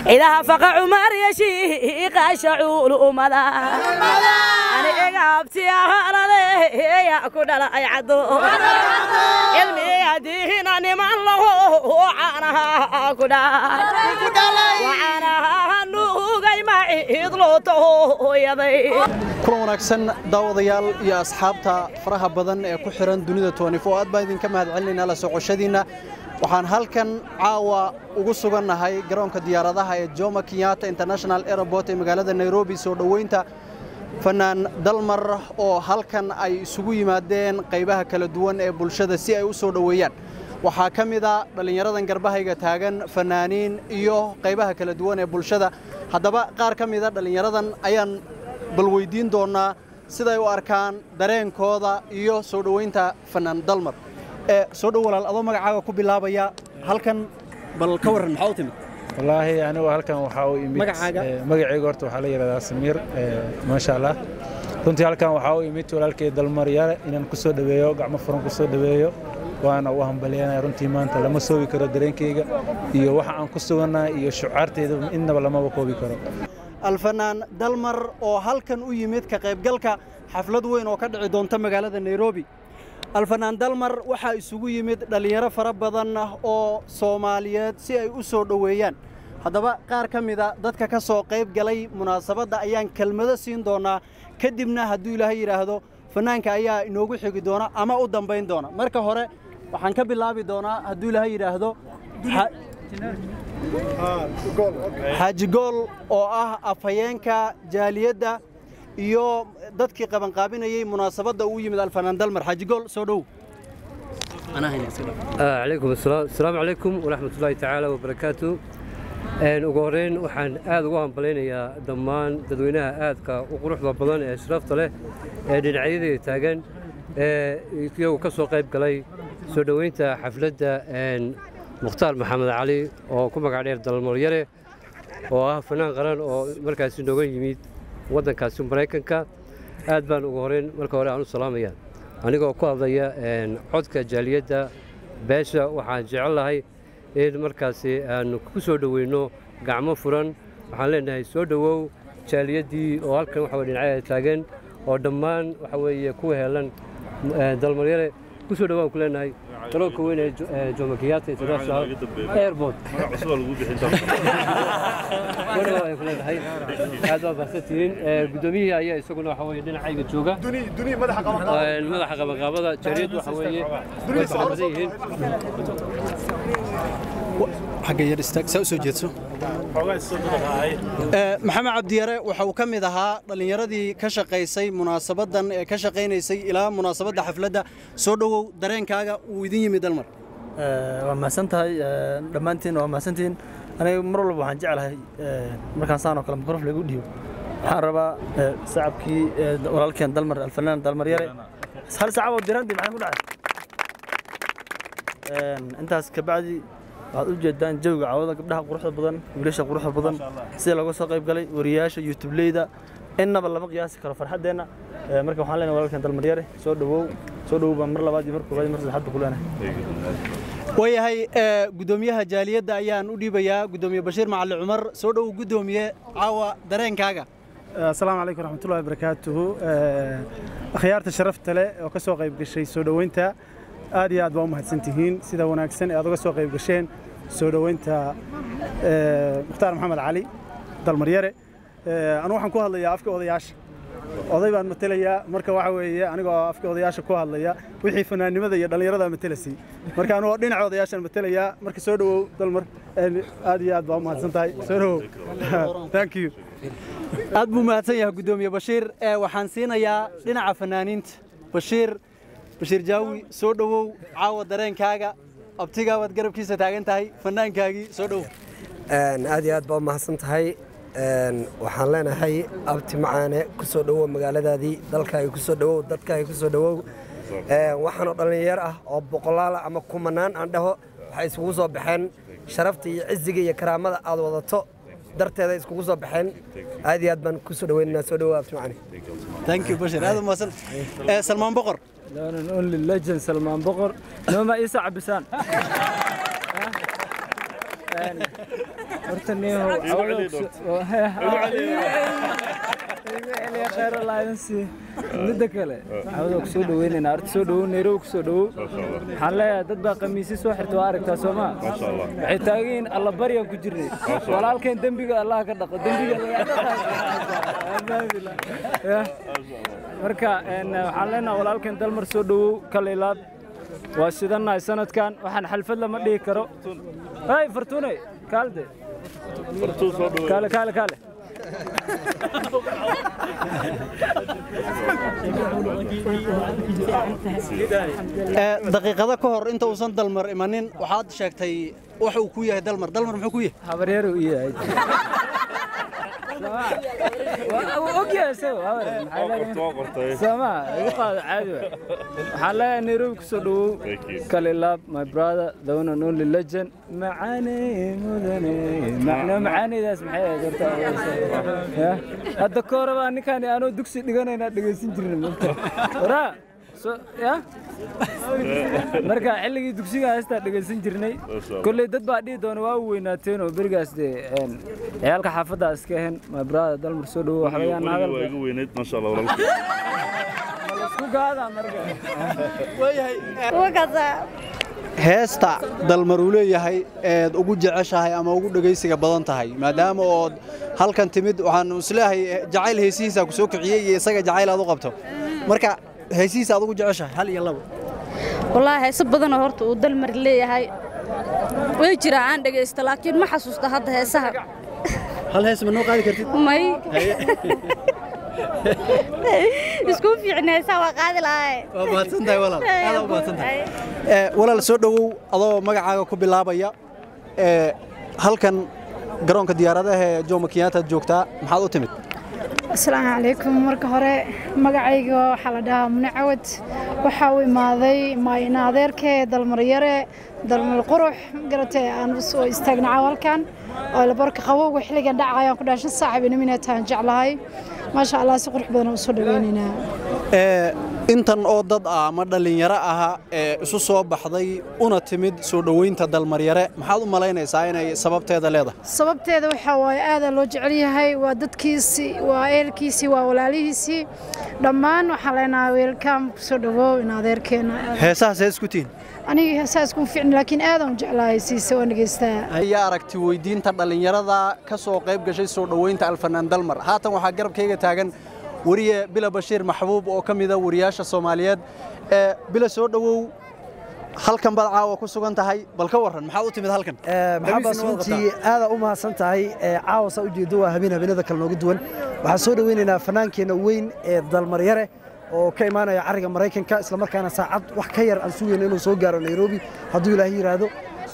idaha faqa cumar yeshiiqa shacuul umada ani egaabtiyaharade yaa ku dhala ay caddo cilmiyadiihina niman laho caanaha ku dhawacaanaha nuugay maciid loo tahooyaday kulan wanaagsan daawadayaal iyo asxaabta faraha badan ee ku xiran dunida toonifo aad baan idinka mahad celinaynaa la socoshadiinna waxaan halkan caawa ugu sugannahay garoonka diyaaradaha ee jomo kenyatta international airport ee magaalada nairobi soo dhoweynta fanaan dalmar oo halkan ay isugu yimaadeen qaybaha kala duwan ee bulshada si ay u soo dhoweeyaan waxaa ka mid a dhallinyaradan garbahayga taagan fanaaniin iyo qaybaha kala duwan ee bulshada haddaba qaar ka mida dhallinyaradan ayaan bal weydiin doonnaa siday u arkaan dareenkooda iyo soo dhoweynta fanaan dalmar ee soo dhow walaal adoo magacaaga ku bilaabaya halkan bal ka warran maxaa u timid wallaahi anigu halkan waxaa u imid Magacaaga? eh, magacayga horta waxaa la yidhahdaa samiir eh, maasha allah runtii halkan waxaa u imid walaalkay dalmaryare inaan ku soo dhoweeyo gacmo furan ku soo dhoweeyo waana u hambalyanaya runtii maanta lama soobi karo dareenkayga iyo waxa aan ku sugannahay iyo shucaarteyda innaba lamaba koobi karo alfanaan dalmar oo halkan u yimid ka qaybgalka xaflad weyn oo ka dhici doonta magaalada nairobi alfanaan dalmar waxaa isugu yimid dhallinyaro fara badan oo soomaaliyeed si ay u soo dhoweeyaan haddaba qaar ka mida dadka ka soo qayb galay munaasabadda ayaan kelmado siin doonaa kadibna hadduu ilaahay yidhaahdo fanaanka ayaa inoogu xigi doona ama u dambayn doona marka hore waxaan ka bilaabi doonaa hadduu ilaahay yidhaahdo xa- xaaji gool oo ah afhayeenka jaaliyadda iyo dadkii qabanqaabinayey munaasabadda uu yimid alfanaan dalmar xaaji gool soo dhow آه، عليكم السلام السلام عليكم ورحمة الله تعالى وبركاته een ugu horeyn waxaan aad ugu hambalaynayaa dhammaan dadweynaha aadka u quruxda badan ee sharafta leh ee dhinacyadii taagan ee iyagu ka soo qayb galay soo dhoweynta xafladda een mukhtaar maxamed cali oo ku magac dheer dalmaryare oo ah fanaan qaran oo markaasi nooga yimid waddankaasi maraykanka aad baan ugu horeyn marka hore aan u salaamaya anigoo ku hadlaya een codka jaaliyadda beesha waxaan jecel lahay in markaasi aanu ku soo dhoweyno gacmo furan waxaan leenahay soo dhowow jaaliyaddii oo halkan waxa weye dhinacyada taagan oo dhammaan waxa weeye ku heelan eh, dalmaryare ku soo dhowaan ku leenahay garoonka weyn ee Jo- ee jomo kenyatta international airport Wada waan ku leenahay aad baa bahsantihiin Eh, guddoomiyihii ayaa isaguna waxa weeye dhinacayga jooga Eh, madaxa qabanqaabada jaaliyaddu waxa weeye way fara badan yihiin xagga yar istaag saa u soo jeedso Ee, maxamed cabdiyare waxa uu ka mid ahaa dhallinyaradii ka shaqaysay munaasabaddan ee ka shaqaynaysay ilaa munaasabadda xafladda soo dhowow dareenkaaga uu idin yimid dalmar waa mahadsan tahay dhammaantiin waa mahadsantihiin aniga mar walba waxaan jeclahay markaan saan oo kale mikrofon lagu dhiibo waxaan rabaa sacabkii walaalkeen dalmar alfanaan dalmar yare hal sacab oo dirandi maxay ku dhacay intaas kabacdi waxaad u jeedaan jawiga caawada gabdhaha quruxda badan wiilasha quruxda badan sida looga soo qayb galay wariyaasha youtubeleyda innaba lama qiyaasi karo farxaddeenna marka waxaan leenahay walaalkeen dalmar yare soo dhowow soo dhowow baan mar labaad iyo mar koobaad iyo mar saddexaad baan ku leenahay waayahay ee, guddoomiyaha jaaliyadda ayaan u dhiibayaa guddoomiye bashiir macali cumar soo dhowow guddoomiye caawa dareenkaaga asalaamu calaykum raxmatullahi wabarakaatuhu Eh, akhyaarta sharafta leh oo ka soo qayb gashay soo dhoweynta aad iyo aad baa u mahadsantihiin sida wanaagsan ee aad uga soo qayb gasheen soo dhoweynta eh, mukhtaar maxamed cali dalmaryare Eh, anu waxaan ku hadlayaa afka odayaasha oday baan matelayaa marka waxa weeye anigoo afka odayaasha ku hadlaya wixii fanaannimada iyo dhallinyarada matelasay marka anigoo dhinaca odayaashaan matelayaa marka soo dhowow dalmar Eh, aad iyo aad baa u mahadsan tahay soo dhowow thank you aad buu mahadsan yahay guddoomiye bashiir ee waxaan siinayaa dhinaca fanaaniinta bashiir bashiir jaawi soo dhowow caawa dareenkaaga abtigaa waad garabkiisa taagan tahay fanaankaagii soo dhowow Een, aad iyo aad baa u mahadsan tahay Een, waxaan leenahay abti macaane ku soo dhowow magaaladaadii dalkaaga ku soo dhowow dadkaaga ku soo dhowow Een, waxaanoo dhallinyaro ah oo boqolaal ama kumanaan aan dhaho waxay isugu soo baxeen sharafta iyo ciziga iyo karaamada aad wadato darteeda iskugu soo baxeen aad iyo aad baan ku soo dhoweynaynaa soo dhowow abti macaane thank you bashiir aad u mahadsan ee salmaan boqor only legend salmaan boqor nooma isa cabisaan horta niyahow khayr allah idin sii midda kale cawada ku soo dhaweynaynaa horta soo dhawow nairobi ku soo dhawow waxaan leeyahay dad baa khamiisyo soo xirta waa aragtaa soo maa waxay taagan yihiin alla baryaan ku jirnay walaalkeen dembiga allah ka dhaqo dembiga marka waxaan leenahay walaalkeen dalmar soo dhawow kalilaad waa sidannahay sanadkan waxaan xalfad lama dhihi karo hay fartuune kaalde kaale kaale kaale daqiiqado ka hor inta uusan dalmar imanin waxaad sheegtay wax uu ku yahay dalmar dalmar muxuu ku yahay habaryar uu yahay ogyahay sama igu qaado caadi waay waxaan leeyahay nairobi kusoo dhawow kalilaab my brother the one and only legend macaane mudane macno macaaneydaas maxay ahayd horta hadda ka horeba ninkaan aanoo dugsi dhiganayna dhegaysan jirna mogta waraa ya marka xilligii dugsiga heestaa dhegaysan jirnay kolley dad baa dhihi doona waa u weynaateen oo berigaas dee ciyaalka xaafadda iska ahayn my brother dalmar soo dhawow wax laga hadalku gaada marka heesta dalmar uu leeyahay eed ugu jeceshahay ama ugu dhegaysiga badan tahay maadaama ood halkan timid waxaan isleeyahay jacayl heesihiisa ku soo kiciyey iyo isaga jacayl aad u qabto marka heesihiisa aad ugu jeceshahay hal iyo labo wallaahi heeso badanoo horta uu dalmar leeyahay way jiraa aan dhegaysto laakiin ma xasuusta hadda heesaha hal hees ma noo qaadi kartid may isku fiicna heesaha waa qaadi lahaye waa mahadsantahay walaal aad u mahadsantahay walaal soo dhowow adoo magacaaga ku bilaabaya halkan garoonka diyaaradaha ee jomo kenyatta joogtaa maxaad u timid asalaamu calaykum marka hore magacayga waxaa la dhahaa mune cawad waxaa u imaaday maayna adeerkee dalmaryare dalmar qurux garatee aan soo istaagnaca halkan oo labarka qabowga xilligan dhacayaan ku dhaashan saaxib inaminataan jeclahay maasha allah si qurux badan u soo dhaweynaynaa intan oo dad ah ama dhallinyaro aha ee isu soo baxday una timid soo dhoweynta dalmaryare maxaad u malaynaysaa inay sababteeda leedahay sababteeda waxaa waaye aadaa loo jecel yahay waa dadkiisii waa ehelkiisii waa walaalihiisii dhammaan waxaan leenahay weelkaam kusoo dhawow in adeerkeena heesahaas hees ku tihin aniga heesaha iskuma ficni laakiin aadaan u jeclahay siise waan dhegaystaa ayaa aragti weydiinta dhallinyarada ka soo qayb gashay soo dhoweynta alfanaan dalmar haatan waxaa garabkayga taagan weriye bila bashiir maxbuub oo ka mida wariyaasha soomaaliyeed ee bila soo dhowow halkan baad caawa ku sugan tahay bal ka warran maxaad u timid halkan maxamed runtii aada u mahadsan tahay caawa saa ujeedo waa habeen habeenada kale nooga duwan waxaan soo dhoweynaynaa fanaankeenna weyn ee dalmaryare oo ka imaanaya cariga maraykanka islamarkaana saacad wax ka yar aan sugayno inuu soo gaaro nairobi hadduu ilaahay yidhaahdo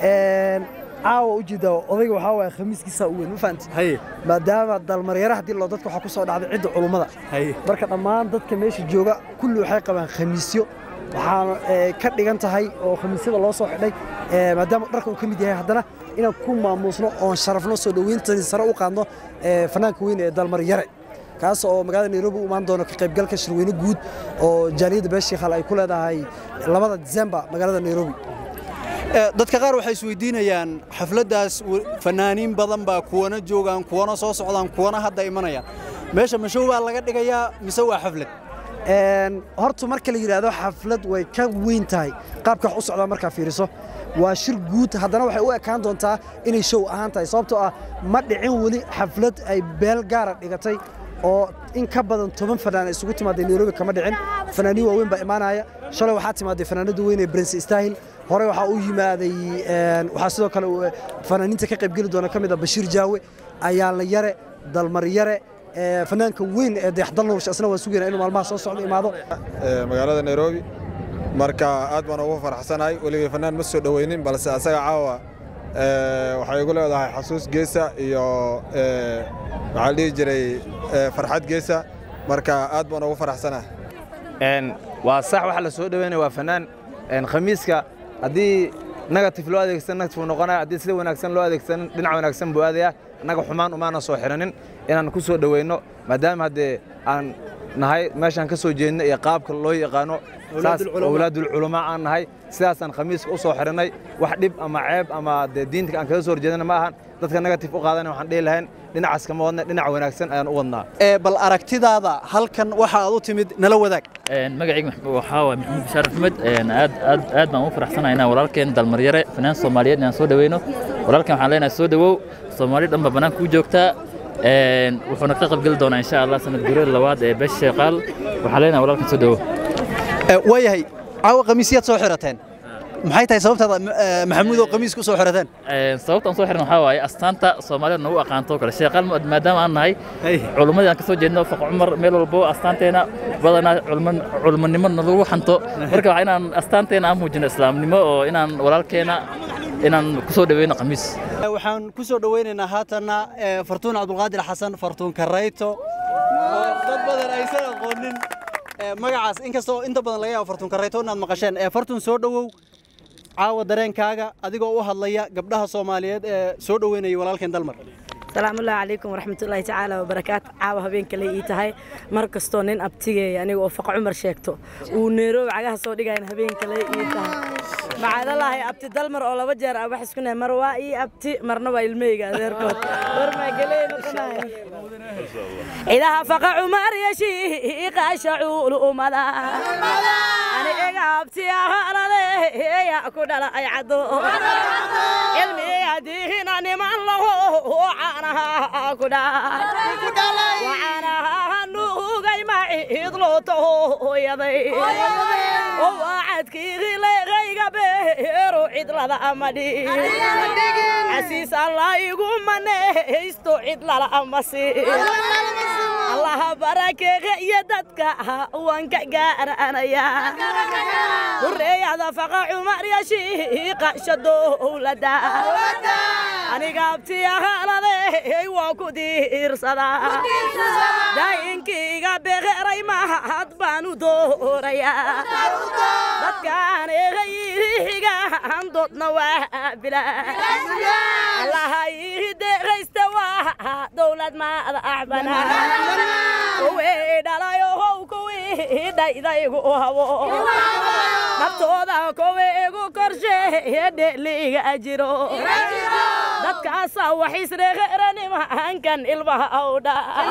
caawa ujeeda odayga waxaa waaya khamiiskiisa u weyn ma fahanti maadaama dalmaryare haddii loo dadka waxaa ku soo dhacday cidda culummada marka dhammaan dadka meesha jooga kulli waxay qabaan khamiisyo waxaana ka dhigan tahay oo khamiisyada loo soo xidhay maadaama dharka uu ka mid yahay haddana inaan ku maamuusno oon sharafno soo dhoweyntani sare u qaadno fanaanka weyn ee dalmaryare kaas oo magaalada nairobi u imaan doono ka qaybgalka shirweyne guud oo jaaliyadda beeshiikhal ay ku leedahay labada disembar magaalada nairobi dadka qaar waxay isweydiinayaan xafladdaas fanaaniin badan baa kuwana joogaan kuwana soo socdaan kuwana hadda imanayaan meesha mashow baa laga dhigayaa mise waa xaflad horta marka la yidhaahdo xaflad way ka weyn tahay qaabka wax u socdaa markaa fiiriso waa shir guud haddana waxay u ekaan doontaa inay show ahaan tahay sababtoo ah ma dhicin weli xaflad ay beel gaara dhigatay oo in ka badan toban fanaan isugu timaaday nairobi kama dhicin fanaaniin waaweyn baa imaanaya shalay waxaa timaaday fanaanada weyn ee prince stahil hore waxaa u yimaaday waxaa sidoo kale fanaaniinta ka qaybgeli doona ka mid a bashiir jaawe ayaanla yare dalmar yare fanaanka weyn ee dayaxdalnuush asna waan sugayna inuu maalmaha soo socdo imaado magaalada nairobi marka aad baan ugu faraxsanahay weligay fanaan ma soo dhoweynin balse asaga caawa waxay igu leedahay xasuus geesa iyo maxaa dhihi jiray farxad geesa marka aad baan ugu faraxsanahay waa sax waxa la soo dhoweynaya waa fanaan khamiiska haddii negative loo adeegsan negative noqonaya haddii sida wanaagsan loo adeegsan dhinac wanaagsan buu aadaya annaga xumaan umaana soo xiranin inaan ku soo dhoweyno maadaama haddee aan nahay meeshaan ka soo jeedna iyo qaabka loo yaqaano saas Awlaadulculamaa. awlaadulculamaa aan nahay sidaasaan khamiiska u soo xidhannay wax dhib ama ceeb ama dee diinta aan kaga soo horjeedana ma ahan dadka negatif u qaadana waxaan dhihi lahayn dhinacaas kama wadna dhinac wanaagsan ayaan u wadnaa ee bal aragtidaada halkan waxa aad u timid nala wadaag magacayga waxaa waay maxamuud bashaar axmed aad aad aad baan ugu faraxsanahay inaan walaalkeen dalmaryare fanaan soomaaliyeed inaan soo dhaweyno walaalkeen waxaan leenahay soo dhawow soomaali dhan baa banaanka u joogtaa Een, wuxuuna ka qaybgeli doonaa insha allah sanad gureed labaad ee beesha sheeqaal waxaan leenahay walaalkan soo dhawow waayahay caawa khamiisyaad soo xirateen maxay tahay sababtaada eh, maxamuud oo khamiiska u soo xirateen Een, sababta aan soo xiran waxaa waaye astaanta soomaalida nagu aqaanto oo kale sheeqaal ma- maadaama aan nahay culummadii aan ka soo jeedno faq cumar meel walbo astaanteena badanaa culman- culmanimo nalagu xanto marka waa inaan astaanteena aan muujino islaamnimo oo inaan walaalkeena inaan ku soo dhaweyno khamiis Eh, waxaan ku soo dhaweynaynaa haatanna eh, fartuun cabdulqaadir xasan fartuun karayto oo dad badan aysan aqoonin eh, magacaas inkastoo inta badan laga yaabo fartuun karayto inaad maqasheen Eh, fartuun soo dhowow caawa dareenkaaga adigoo u hadlaya gabdhaha soomaaliyeed ee soo dhoweynaya walaalkeen dalmar salaamu ullahi calaykum waraxmatullaahi tacaala wabarakaatu caawa habeenka lay ii tahay mar kastoo nin abtigeeya aniga oo faqa cumar sheegto uu neeroobi cagaha soo dhigayan habeenka lay ii tahay macadalaahay abti dalmar oo laba jeer ah wax isku nahay mar waa ii abti marna waa ilmeyga adeerkood warmaageley cidaha faqa cumar yeshiiqa shacuul umada ani ega abti ahaanade ya ku dhala ay caddo cilmiga diina niman laho caanaha ku dhaa wacaanaha nuugay maciid loo tahooyaday oo wacadkii leeqayga beero cidlada amadhi casiis allah igu manaysto cidlala amasi allaha barakeeqa iyo dadka waan ka gaaranaya hureeyada faqa cumar yashiiqa shadowlada aniga abti ahaanade waa ku diirsadaa daayinkayga beqeray mahad baan u doorayaa dadkaan eegayihigaan doodna waa bila allaha ii deeqaysta waa dowlad maada axbana kuwii dhalayo how kuwii dhaydaygu habo naftooda kuwii igu korsheeye dheliga jiro dadkaasa wax isreeqeranimaankan ilmaha awdha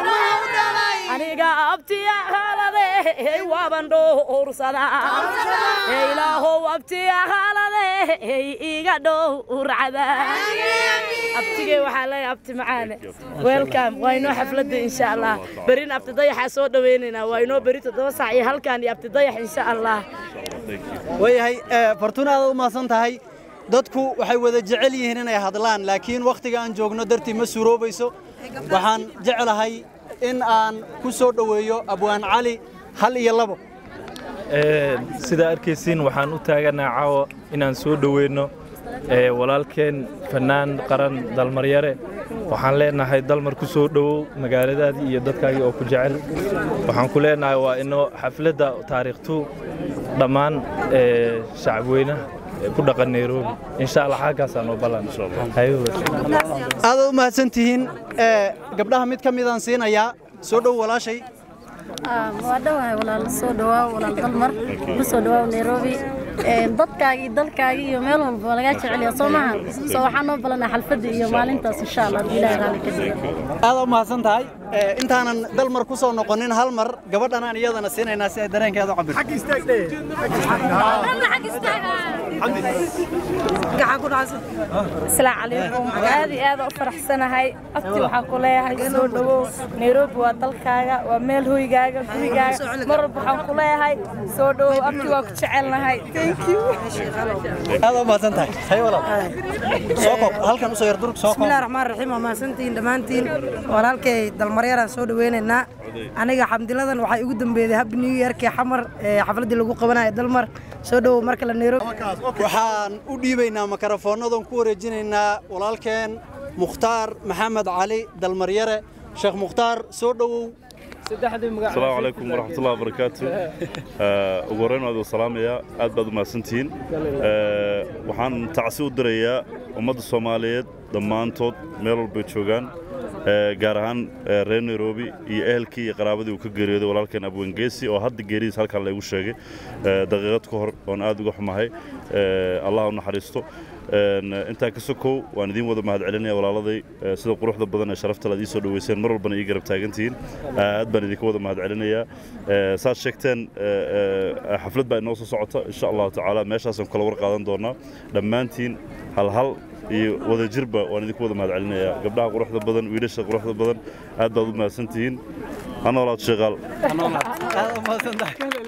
aniga abtiya haalade waaban dhowrsada ilaahow abtiya haalade iga dhowrcada abtigey waxaa leeyahay abti macaane welcome waa inoo xafladda insha allah berin abti dayaxaa soo dhaweynaynaa waa inoo beri toddoba saac iyo halkan iyo abti dayax insha allah waayahay eh, fartuun aad u mahadsan tahay dadku waxay wada jecel yihiin inay hadlaan laakiin wakhtiga aan joogno dartii ma suuroobayso waxaan jeclahay in aan ku soo dhoweeyo abwaan cali hal iyo labo sidaa arkaysiin waxaan u taaganaha caawa inaan soo dhoweyno ee, walaalkeen fannaan qaran dalmaryare waxaan leenahay dalmar ku soo dhowow magaaladaadii iyo dadkaagii oo ku jecel waxaan ku leenahay waa inoo xafladda taariikhtu dhammaan ee, shacabweynaha ee ku dhaqan nairobi insha allah xaggaasaa noo ballan aad u mahadsan tihiin eh, gabdhaha mid ka midaan siinayaa soo dhow walaashay waa dhawahay walaal soo dhawaa walaal dalmar ku soo dhawaa nairobi Een, dadkaagii dalkaagii iyo meel walba waa lagaa jeceliya soo maaha soo waxaan noo balanaa xalfadda iyo maalintaas insha allah haddii ilaahay raalli ka dhigo aad u mahadsan tahay Eh, intaanan dalmar ku soo noqonin hal mar gabadhan aan iyadana siinaynaa si ay dareenkeeda u cabirto asalaamu calaykum aad iyo aad u faraxsanahay abti waxaan ku leeyahay soo dhowow nairobi waa dalkaaga waa meel hoygaaga gurigaaga mar walba waxaan ku leeyahay soo dhowow abti waa ku jecelnahay thank you aad u mahadsan tahay hay walaal soo koob halkan usoo yar durug soo koob bismillahi raxmaan raxiim waa mahadsantihiin dhammaantiin walaalkay dalmaryaraan soo dhaweynaynaa aniga xamdiladan waxaa igu dambeeyey happy new yearkii xamar ee xafladdii lagu qabanayo dalmar soo dhowow marka la nairobi waxaan u dhiibaynaa makarafoonnadan ku wareejinaynaa walaalkeen mukhtaar maxamed cali dalmaryare sheekh mukhtaar soo dhowow asalaamu calaykum waraxmatullahi wabarakaatu Eh, ugu horreyn waad salaamayaa aad baad u mahadsantihiin Eh, waxaan tacsi u dirayaa ummadda soomaaliyeed dhammaantood meel walbay joogaan gaar ahaan reer nairobi iyo ehelkii iyo qaraabadii uu ka geeriyooday walaalkeen abwengeesi oo hadda geeridiis halkan laygu sheegay daqiiqad ka hor oon aad uga xumahay allah u naxariisto intaa ka sokow waan idiin wada mahad celinaya walaaladay sida quruxda badan ee sharafta aad ii soo dhoweyseen mar walbana ii garab taagantihiin aad baan idinka wada mahad celinayaa saad sheegteen xaflad baa inoo soo socota insha allahu tacaala meeshaasaan kala war qaadan doonaa dhammaantiin hal hal iyo wadajirba waan idinku wada mahad celinayaa gabdhaha quruxda badan wiilasha quruxda badan aad baad u mahadsantihiin ha noolaad sheeqaal